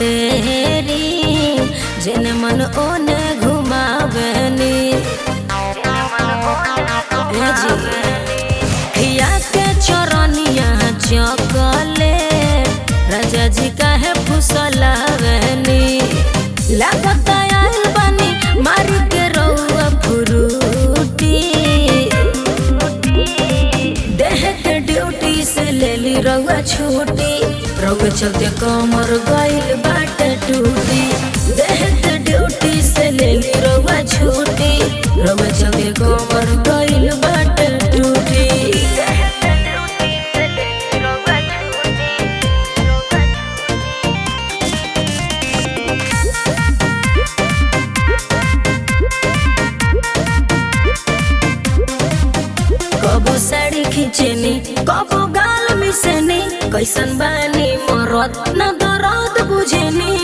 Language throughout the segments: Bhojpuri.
टेरी जेने मन ओने घुमावेनी ए जी हिया के चरनिया चकले राजा जी काहे फुसलावेनी लागत आइल बानी मारी के रउआ फुरूटी देह के ड्यूटी से लेली रउआ छूटी रउआ चलते कमर गइल बाटे टूटी देह के ड्यूटी से लेली रउआ छूटी रउआ चलते कमर गइल बाटे टूटी कबो साड़ी खींचनी कबो गाल मिसनी कैसन बानी मरद न दर्द बुझनी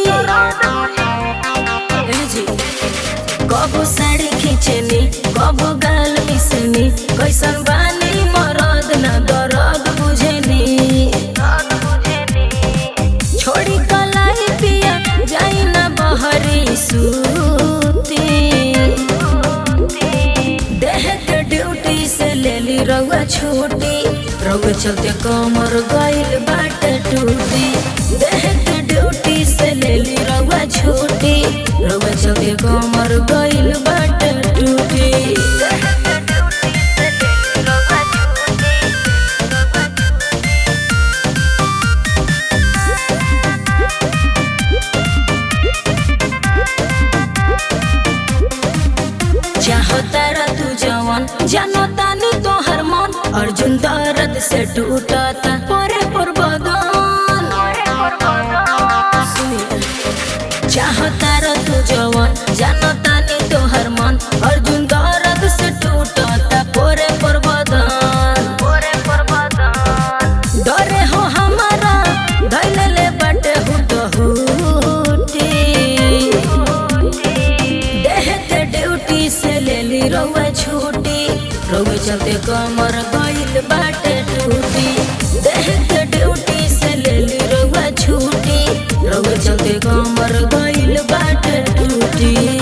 ए जी कबो साड़ी खींचनी कबो गाल मिसनी कैसन बानी मरद न दर्द बुझनी छोड़ी कलाई पिया जाई न बहरी सूती देह के ड्यूटी से लेली रउआ छूटी रउआ चलते कमर गइल बाटे टूटी देह के ड्यूटी से लेली रउआ छूटी रउआ चलते कमर गइल बाटे टूटी चाहो तारा तू जवन जानो तानी तोहर मन अर्जुन दर्द से टूटता परे पर बदन सुनिए। चाहो तारा तू जवन जानो तानी तोहर मन अर्जुन दर्द से टूटता परे पर बदन डरे हो हमारा धैले ले बटे हुट हुटी देह के ड्यूटी से लेली रउआ छूटी रउआ चलते कमर गइल बाटे टूटी देह के ड्यूटी से लेली रउआ छूटी रउआ चलते कमर गइल बाटे टूटी